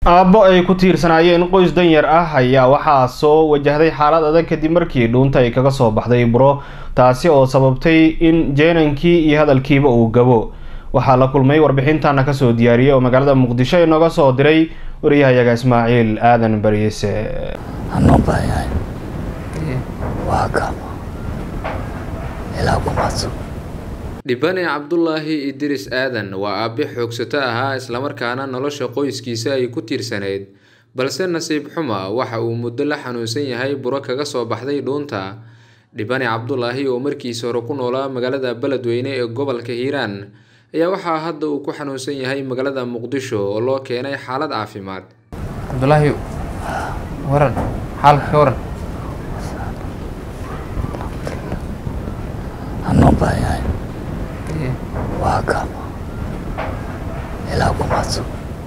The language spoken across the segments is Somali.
aabbo ay ku tiirsanaayeen qoys danyar ah ayaa waxaa soo wajahday xaalad adag kadib markii dhuunta ay kaga soo baxday buro taasi oo sababtay in jeenankii iyo hadalkiiba uu gabo waxaa la kulmay warbixintana kasoo diyaariyay oo magaalada muqdisho inooga soo diray wariyahayaga ismaaciil aadan bariise anoo baayahay waa gama ilaa kumaadso dhibane cabdulaahi idris aadan waa aabe xoogsato ahaa islamarkaana nolosha qoyskiisa ay ku tiirsanayd balse nasiib xuma waxa uu muddo la xanuunsan yahay buro kaga soo baxday dhuunta dhibane cabdulaahi oo markiisa hore ku noolaa magaalada beledweyne ee gobolka hiiraan ayaa waxaa hadda uu ku xanuunsan yahay magaalada muqdisho oo loo keenay xaalad caafimaad cabdulaahi waran xaalka ka waran anoo baayahay waa gama ilaa kumaadso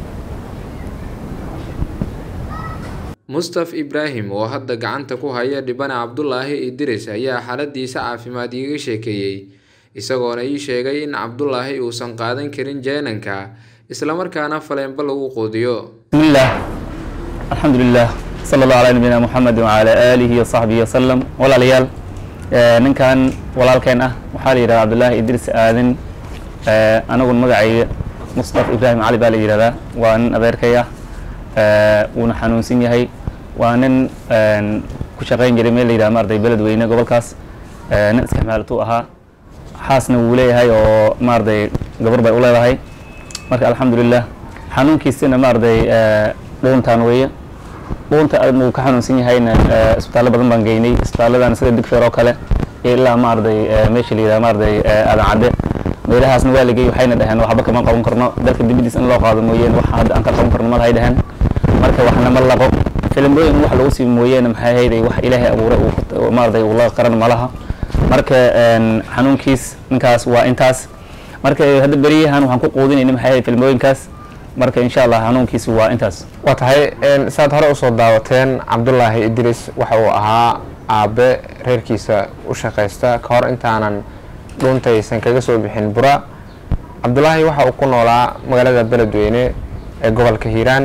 mustaf ibraahim oo hadda gacanta ku haya dhibane cabdulaahi idris ayaa xaaladiisa caafimaad iiga sheekeeyey isagoona ii sheegay in cabdulaahi uusan qaadan karin jeenanka islamarkaana faleenba lagu quudiyo bismillaah alxamdulilah sala allahu calaa nabiyina muxamedi wacalaa aalihi wasaxbihi wasalam walaalayaal ninkan walaalkeen ah waxaa la yidhahda cabdulaahi idris aadan anagun magacayga mustaf ibraahim cali baa la yidhahdaa waa nin adeerkay ah wuuna xanuunsan yahay waa nin ku shaqayn jiray meel la yidhaha maarday beledweyne gobolkaas nin iskaxmaalatuu ahaa xaasna wuu leeyahay oo maarday gabar bay u leedahay marka alxamdulilah xanuunkiisina maarday dhuuntaan weeye dhuunta uu ka xanuunsan yahayna isbitaallo badan baan geynay isbitaalladan sida digfeer oo kale ilaa maarday meesha la yidhaha maarday aadan cadde meelahaasna waa lagey waxayna dhaheen waxba kama qaban karno dalka dibadiis in loo qaado mooyeene wax hadda aan ka qaban karno malahay dhaheen marka waxna ma laqo filimooyin wax lagu sii mooyeene maxay hayday wax ilaahay abuuray uu maarday uu la qaran malaha marka xanuunkiis ninkaas waa intaas marka hadda beriyahan waxaan ku quudinayna maxay hayday filimooyinkaas marka insha allah xanuunkiisi waa intaas waa tahay saad hore usoo daawateen cabdulaahi idris waxa uu ahaa aabe reerkiisa u shaqaysta ka hor intaanan dhuuntaysan kaga soo bixin bura cabdulaahi waxa uu ku noolaa magaalada beledweyne ee gobolka hiiraan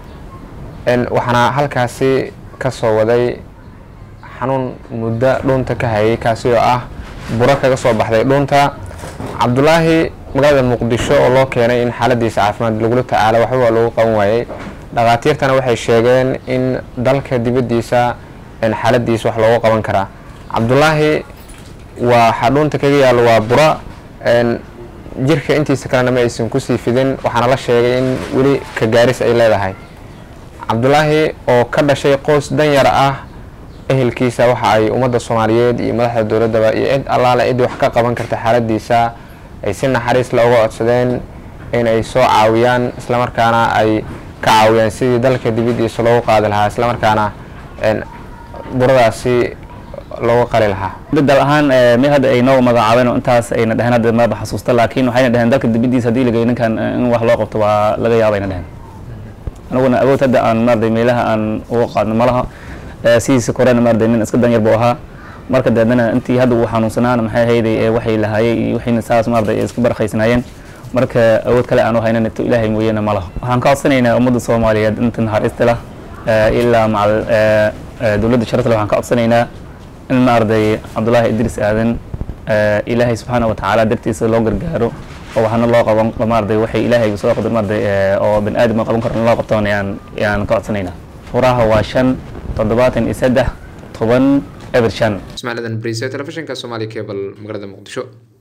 waxaana halkaasi ka soo waday xanuun muddo dhuunta ka hayay kaasi oo ah buro kaga soo baxday dhuunta cabdulaahi magaalada muqdisho oo loo keenay in xaaladiisa caafimaad lagula tacaalo waxba waa lagu qaban waayey dhakhaatiirtana waxay sheegeen in dalka dibaddiisa xaaladiisa wax loogu qaban karaa cabdulaahi waa xadhuunta kaga yaallo waa bura jirka intiisa kalena ma aysan kusii fidin waxaana la sheegay in weli ka gaaris ay leedahay cabdulaahi oo ka dhashay qoys danyar ah ehelkiisa waxa ay ummadda soomaaliyeed iyo madaxda dowladdaba iyo cid allaale cid wax ka qaban karta xaaladiisa ay si naxariis looga codsadeen in ay soo caawiyaan islamarkaana ay ka caawiyaan sidii dalka dibaddiisa loogu qaadi lahaa islamarkaana buradaasi loogu qali lahaa dal ahaan mi hadda ay noo magacaabeen oo intaas ayna dheheen hadda maaba xasuusta laakiin waxayna dheheen dalka dibaddiisa haddii lagey ninkan in wax loo qabto waa laga yaabayna dheheen anaguna awood hadda aan maarday meelaha aan uga qaadno malaha sidiisa korena maarday nin iska danyar buu ahaa marka deedana intii hadda uu xanuunsanaana maxay hayday waxay lahaayey iyo waxayna saas maarday iska barakaysnaayeen marka awood kale aan u haynan ito ilaahay mooyeene ma laha waxaan ka codsanaynaa ummadda soomaaliyeed inta naxariista lah ilaa macal dowladda sharafta leh waxaan ka codsanaynaa in maarday cabdulaahi idris aadan ilaahay subxaana watacaala dartiisa loo gargaaro oo waxna loo qaban maarday waxay ilaahay soo qadar maarday oo bani aadam oo qaban karo in loo qabtoon ayaan ayaan ka codsanaynaa furaha waa shan toddobaatan iyo saddex toban eber shan ismaaciil adan bariise telefishinka soomaali cable magaalada muqdisho